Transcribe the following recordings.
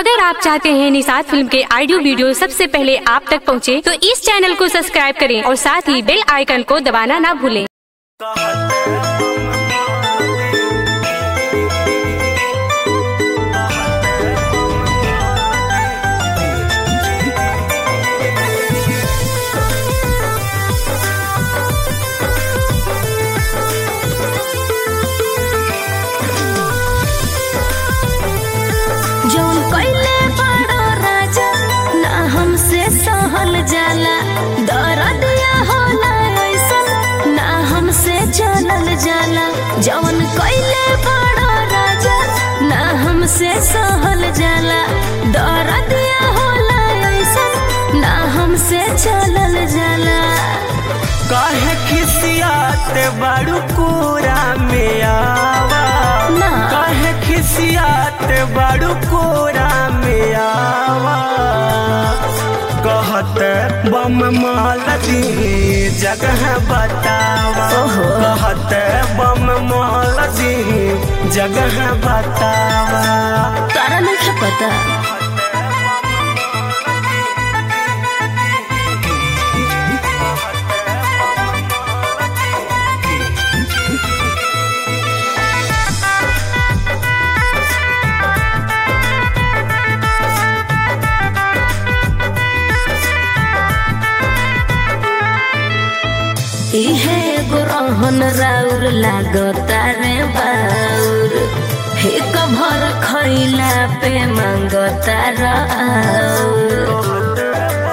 अगर आप चाहते हैं निषाद फिल्म के ऑडियो वीडियो सबसे पहले आप तक पहुंचे, तो इस चैनल को सब्सक्राइब करें और साथ ही बेल आइकन को दबाना ना भूलें जौन कइले बड़ो राजा ना हमसे सहल जाला दरदिया होला ऐसन ना हमसे चलल जाला जौन कइले बड़ो राजा ना हमसे सहल जाला दरदिया होला ऐसन ना हमसे चलल जाला काहे खिसियाते बड़ू कोरा में आवा ना। काहे खिसियाते बड़ू कोरा में आवा कहते बम माल दी जगह बतावा ओहो। कहते बम माल दी जगह बतावा तारा नहीं पता इहे एगो रहन राउर लागता रे बाउर एक भर खइला पे मांगता राउर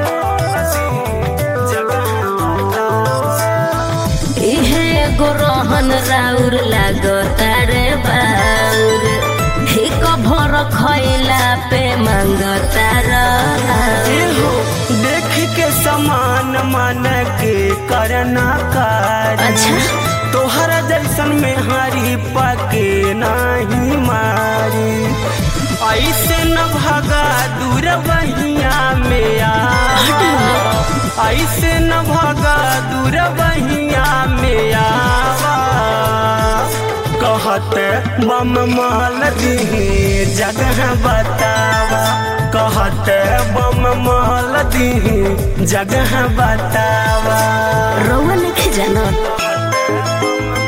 इहे एगो रहन राउर लागता रे बाउर एक भर खइला पे मांगता राउर एहो, देख के समान मन के करना कार्य अच्छा। तोहरा जैसन में हरी पके नहीं मारी ऐसे न भगा दूर बहिया में आ ऐसे न भगा दूर बहिया में आवा कहते बम माल दी जगह बतावा कहते बम माल दी जगह बतावा रउआ लिखे जानत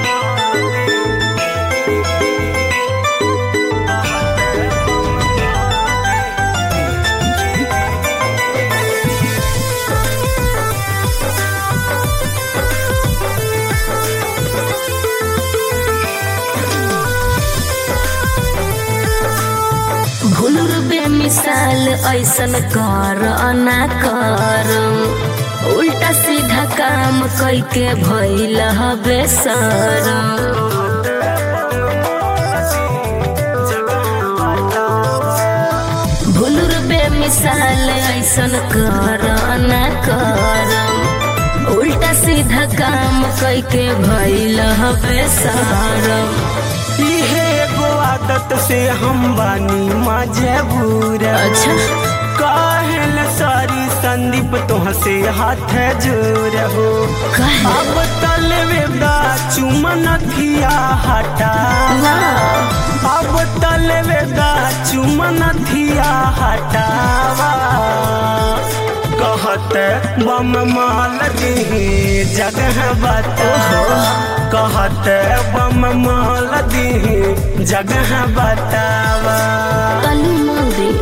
भूलुर बेमिसाल ऐसन कर ना कर उल्टा सीधा काम कैके भइल हबे सर भूलुर बेमिसाल ऐसन कर ना कर उल्टा सीधा काम कैके भइल हबे सर इहे एगो आदत से हम बानी मजबूर अच्छा। काहेल सारी संदीप तुह से हाथ जोर हो काहे? अब तलवेदा चुमन थिया हटा ना अब तलवेदा चुमन थिया हटावा कहते बम माल दी जगह बतावा कहते बम माल दी जगह बतावा तली मांग दे